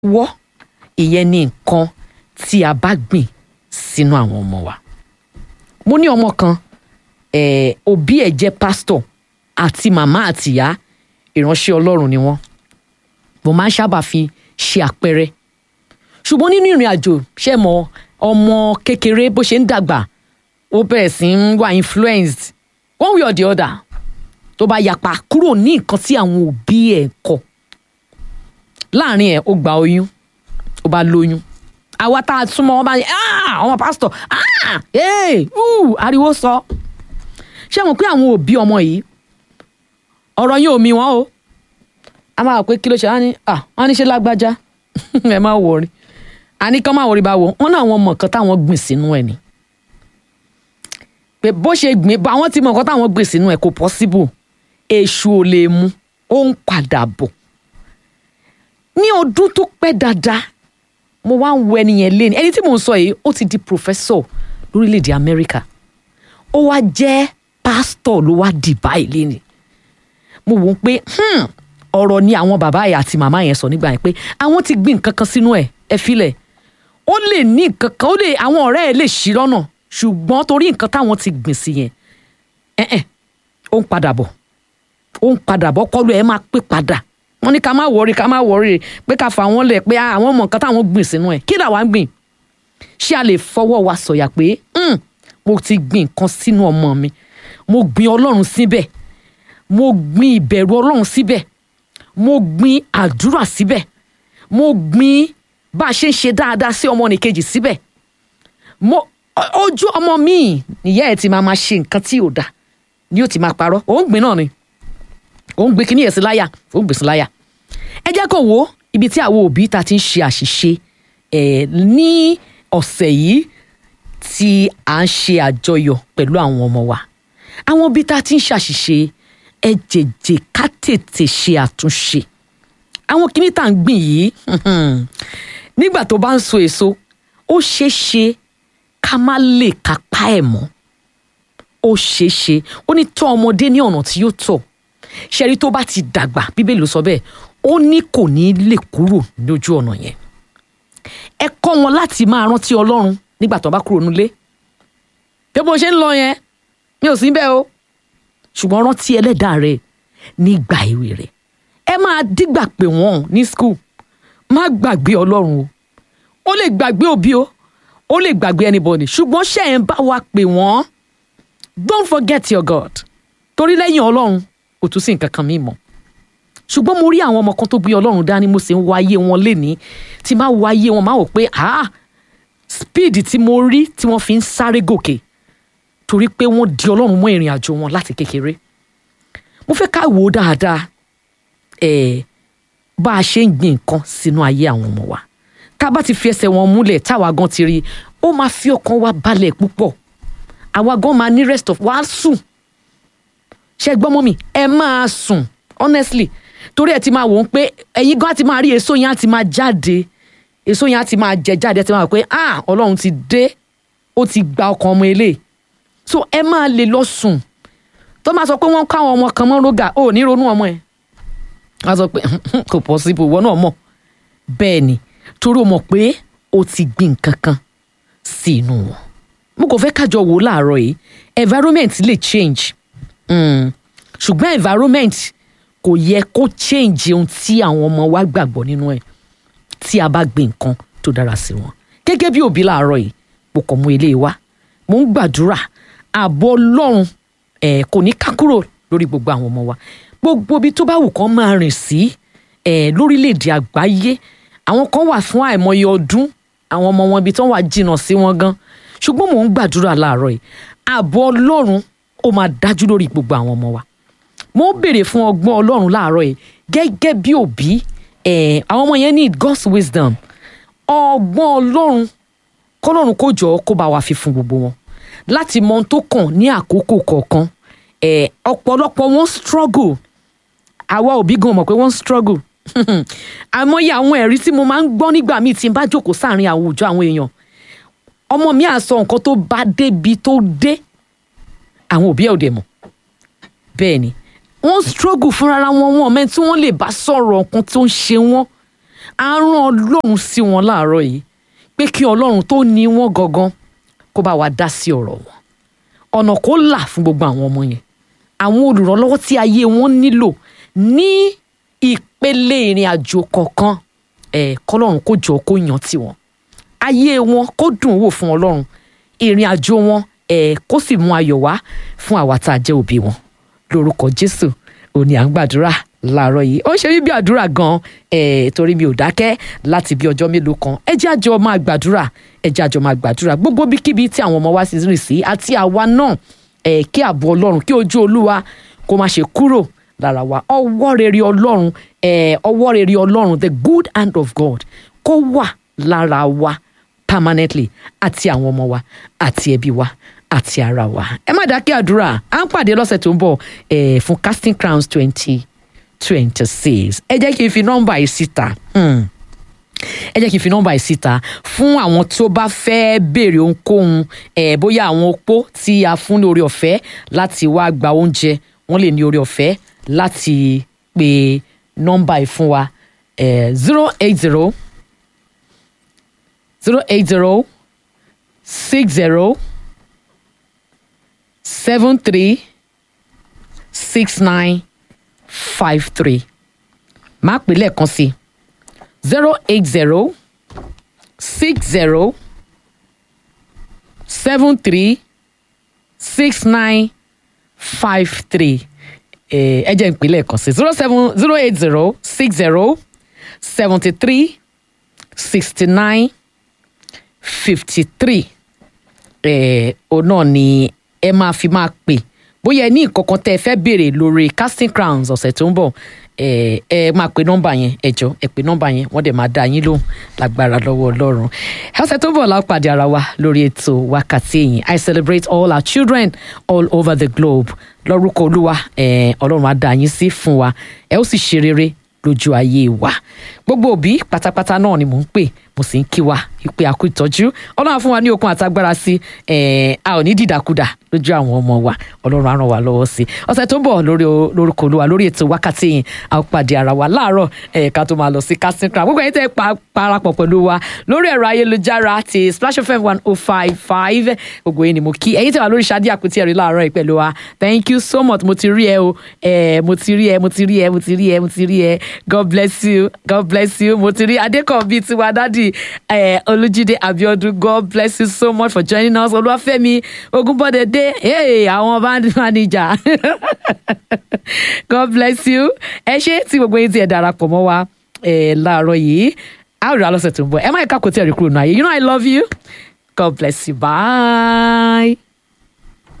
wọ́ ìyẹn ni nǹkan tí a bá gbìn sínú àwọn ọmọ wa mo ní ọmọ kan eh, òbí ẹ̀ jẹ́ pásítọ̀ àti màmá àtìyá ìránṣẹ́ ọlọ́run ni wọ́n mo máa ń sábà fi ṣe àpẹẹrẹ ṣùgbọ́n nínú ìrìn àjò ṣe mọ ọmọ kékeré bó ṣe ń dàgbà ó bẹ̀rẹ̀ sí ń wà influenced one way or the other tó bá yapa kúrò ní nǹkan tí àwọn òbí ẹ̀ kọ̀ láàrin ẹ̀ ó gba oyún ó bá lóyún àwa tá a súnmọ́ wọn bá ní "Ah, ọmọ pásítọ̀ ah, hey, uh, ariwo sọ ṣé mo pé àwọn òbí ọmọ yìí ọ̀rọ̀ yín ò mí wọn o a máa wò pé kí ló ṣe wá ní à wọn ní ṣe lágbájá ẹ má wọrí àní kán má wọrí bá wo wọn náà wọn mọ nǹkan táwọn gbìn sínú ẹ ni pé bó ṣe gbìn bá wọn ti mọ nǹkan táwọn gbìn sínú ẹ kò possible èṣù ò lè mu ó ń padà bọ̀ ní ọdún tó pẹ́ dáadáa mo wá ń wo ẹni yẹn lé ní ẹni tí mò ń sọ yìí ó ti di professor lórílẹ̀‐èdè Amẹ́ríkà ó wá jẹ́ pásítọ̀ ló wá dì báyìí lé ní mo wò ó pé hmm, ọ̀rọ̀ ni àwọn bàbá yẹn àti màmá yẹn sọ nígbà yẹn pé àwọn ti gbìn nǹkan kan sínú ẹ̀ ẹ filẹ̀ ó lè ní nǹkan kan ó lè àwọn ọ̀rẹ́ ẹ̀ lè ṣí lọ́nà ṣùgbọ́n torí nǹkan táwọn ti gbìn sí yẹn ẹ̀ẹ́n ó ń padà bọ̀ ó ń padà bọ̀ kọ́lu ẹ̀ máa pé padà wọ́n ní ká má wọrí ká má wọrí pé ká fà wọ́n lẹ̀ pé àwọn mọ̀ nǹkan táwọn gbìn sínú ẹ̀ kí làwa ń gbìn ṣé a lè fọwọ́ wa sọ̀yà pé "Hmm, mo ti gbìn nǹkan sínú ọmọ mi mo gbìn ọlọ́run síbẹ̀ mo gbìn ìbẹ̀rù ọlọ́run síbẹ̀ mo gbìn àdúrà síbẹ̀ mo gbìn bá a ṣe ń ṣe dáadáa sí ọmọ nìkejì síbẹ̀ mo o- ojú ọmọ míì nìyá ẹ̀ ti máa ma ṣe nǹkan tí ò dáa ni ó ti máa parọ́ òun gbìn náà ni òun gbé kíní ẹ̀ sí láyà òun gbé sí láyà ẹ jẹ́ kó wo ibi tí àwọn òbí ta ti ń ṣe àṣìṣe ẹ̀ ní ọ̀sẹ̀ yìí tí à ń ṣe àjọyọ̀ pẹ̀lú àwọn ọmọ wa àwọn òbí ta ti ń ṣàṣìṣe ẹ jèjè ká tètè ṣe àtúnṣe àwọn kíní tá à ń gbìn yìí nígbà tó bá ń so èso ó ṣeé ṣe ká má lè kápá ẹ̀ mọ́ ó ṣeé ṣe ó ní tọ́ ọmọdé ní ọ̀nà tí yóò tọ̀ ṣẹ́rí tó bá ti dàgbà bíbélì ló sọ bẹ́ẹ̀ ó ní kò ní lè kúrò lójú ọ̀nà yẹn ẹ kọ́ wọn láti máa rántí ọlọ́run nígbà tó bá kúrò nílé bí bó ṣe ń lọ yẹn mi ò sí bẹ́ẹ̀ o ṣùgbọ́n rántí ẹlẹ́dàá rẹ nígbà èwe rẹ ẹ máa dígbà pé wọ́n ní skul má gbàgbé ọlọ́run o ó lè gbàgbé òbí o ó lè gbàgbé anybody ṣùgbọ́n ṣe ẹ̀ ń bá wa pè wọ́n don't forget your God torí lẹ́yìn ọlọ́run kò tún sí nǹkan kan mí mọ́ ṣùgbọ́n mo rí àwọn ọmọ kan tó gbé ọlọ́run dání mo sì ń wo ayé wọn lénìí tí máa wo ayé wọn máa wò pé ah speed tí mo rí tí wọ́n fi ń sáré gòkè torí pé wọ́n di ọlọ́run mọ́ ìrìn àjò wọn láti kékeré mo fẹ́ ká wò ó dáadáa ẹ̀ bá a ṣe ń gbin nǹkan sínú ayé àwọn ọmọ wa tá a bá ti fi ẹsẹ̀ wọn múlẹ̀ táwa gan ti rí i ó máa fi ọkàn wa balẹ̀ púpọ̀ àwa gan máa ní rest of wa sùn ṣe gbọ́ mọ́ mi ẹ máa sùn honestly torí ẹ ti máa wò ó pé ẹ̀yin gan á ti máa rí èso yẹn á ti máa jáde èso yẹn á ti máa jẹ jáde ẹ ti máa wò pé ah ọlọ́run ti dé ó ti gba ọkàn ọmọ eléyìí so ẹ máa lè lọ sùn tó máa sọ pé wọ́n káwọn ọmọ kan mọ́ rógà ó ní ronú ọmọ ẹ̀ wọ́n á sọ pé kò possible ìwọ náà mọ̀ bẹ́ẹ̀ ni torí o mọ̀ pé o ti gbin nǹkan kan sí inú wọn mo kò fẹ́ kájọ wò ó láàárọ̀ yìí environment lè change mm. ṣùgbọ́n environment kò yẹ kó change ohun tí àwọn ọmọ wa gbàgbọ́ nínú ẹ̀ tí a bá gbin nǹkan tó dára sí wọn gẹ́gẹ́ bí òbí láàárọ̀ yìí mo kàn mú ilé wa mo ń gbàdúrà ààbò ọlọ́run ẹ̀ kò ní ká kúrò lórí gbogbo àwọn ọmọ wa gbogbo ibi tó bá wù kán máa rìn sí ẹ̀ lórílẹ̀‐èdè àgbáyé àwọn kan wà fún àìmọye ọdún àwọn ọmọ wọn ibi tó wà jìnnà sí wọn gan ṣùgbọ́n mò ń gbàdúrà láàárọ̀ yìí ààbò ọlọ́run ó máa dájú lórí gbogbo àwọn ọmọ wa mo ń béèrè fún ọgbọ́n ọlọ́run láàárọ̀ yìí gẹ́gẹ́ bí òbí ẹ̀ àwọn ọmọ yẹn need God's wisdom ọgbọ́n ọlọ́run kọ́lọ́run kó jọ kó bá wa fi fún gbogbo wọn láti mọ ohun tó kàn ní àkókò kọ̀ọ̀kan ẹ̀ ọ̀pọ̀lọpọ̀ wọn struggle àwa òbí gan mọ̀ pé wọ́n struggle àmọ́yé àwọn ẹ̀rí tí mo máa ń gbọ́ nígbà míì tí n bá jókòó sáàrin àwùjọ àwọn èèyàn ọmọ mi á sọ nǹkan tó bá débi tó dé àwọn òbí ẹ̀ ò dẹ̀ mọ̀ bẹ́ẹ̀ ni wọ́n struggle fúnra wọn wọn mẹ́ni tí wọ́n lè bá sọ̀rọ̀ nǹkan tó ń ṣe wọ́n a rán ọlọ́run sí wọn láàárọ̀ yìí pé kí ọlọ́run tó ní wọn gangan kó bá wa dá sí ọ̀rọ̀ wọn ọ̀nà kó là fún gbogbo àwọn ọmọ yẹn àwọn olùrànlọ́wọ́ tí ayé wọn nílò ní ìpele ìrìn àjò kọ̀ọ̀kan ẹ̀ kọ́lọ́run kó jọ kó yàn tiwọn ayé wọn kó dùn wò fún ọlọ́run ìrìn àjò wọn ẹ̀ kó sì mú ayọ̀ wá fún àwa tá a jẹ́ òbí wọn lórúkọ jésù òní à ń gbàdúrà láàárọ̀ yìí ó ń ṣe mí bí àdúrà gan ẹ̀ torí mi ò dákẹ́ láti bí ọjọ́ mélòó kan ẹ jẹ́ àjọ máa gbàdúrà ẹ jẹ́ àjọ máa gbàdúrà gbogbo bíkíbi tí àwọn ọmọ wa sì rìn sí àti àwa náà ẹ̀ kí ààbò ọlọ́run kí ojú olúwa kó má ṣe kúrò lára wa ọwọ́ rere ọlọ́run ẹ̀ ọwọ́ rere ọlọ́run the good hand of God kó wà lára wa permanently àti àwọn ọmọ wa àti ẹbí wa àti ara wa ẹ má dákẹ́ àdúrà à ń pàdé lọ́sẹ̀ tó ń bọ̀ ẹ̀ fún casting crowns twenty twenty six ẹ jẹ́ kí n fi nọ́mbà yìí síta. Hmm ẹ jẹ́ kí n fi nọ́mbà yìí síta fún àwọn tó bá fẹ́ béèrè ohunkóhun ẹ̀ bóyá àwọn opó tí a fún ní oore ọ̀fẹ́ láti wá gba oúnjẹ wọ́n lè ní oore ọ̀fẹ́ láti pe nọ́mbà yìí fún wa zero eight zero zero eight zero six zero seven three six nine five three máa pè lẹ́ẹ̀kan sí i zero eight zero six zero seven three six nine five three ẹ jẹ́ ìpínlẹ̀ kan sí zero seven zero eight zero six zero seventy three sixty nine fifty three òun náà ni ẹ máa fi máa pè bóyá ẹ ní ìkọ̀kan tẹ́ ẹ fẹ́ béèrè lórí casting crowns ọ̀sẹ̀ tó ń bọ̀ ẹ ẹ máa pe nọ́mbà yẹn ẹ jọ ẹ pe nọ́mbà yẹn wọ́n dẹ̀ máa dá yín lóhùn lágbára lọ́wọ́ Ọlọ́run ọ̀sẹ̀ tó bọ̀ la pàdé ara wa lórí ètò wákàtí ẹ̀yìn I celebrate all our children all over the globe lórúkọ Olúwa ẹ Ọlọ́run á dá yín sí fún wa ẹ ó sì ṣe rere lójú ayé wa gbogbo òbí pátápátá náà ni mò ń pè mo sì ń kí wa ìpè àkú ìtọ́jú ọlọ́run á fún wa ní okun àtagbára sí a ò ní dìdàkudà lójú àwọn ọmọ wa ọlọ́run á ràn wá lọ́wọ́ sí ọ̀sẹ̀ tó ń bọ̀ lórí lórúkọ olúwa lórí ètò wákàtí yìí a ó pàdé ara wa láàárọ̀ ká tó máa lọ sí casting crown gbogbo ẹ̀yin tẹ́ parapọ̀ pẹ̀lú wa lórí ẹ̀rọ ayélujára ti Splash FM one oh five five gbogbo yìí ni mo kí ẹ̀yin tẹ́ wà lórí Ṣadé Àpótí ẹ̀rí láàárọ̀ yìí pẹ̀lú wa thank you so much mo ti rí ẹ o mo ti rí ẹ mo ti rí ẹ mo ti rí ẹ mo ti rí ẹ God bless you God bless you mo ti rí Adékànbí tiwa dádì Olújídé Abíọ́dún God bless you so much for joining us Olúwafẹ́mi Ògúnbọ̀dé dé hey, àwọn band manager God bless you ẹ ṣé tí gbogbo yín ti ẹ̀ darapọ̀ mọ́ wa láàárọ̀ yìí a ó rí alọ́sẹ̀ tó ń bọ̀ ẹ má yẹ ká kò tí ẹ̀ rí kúrò náà yìí you know I love you God bless you bye.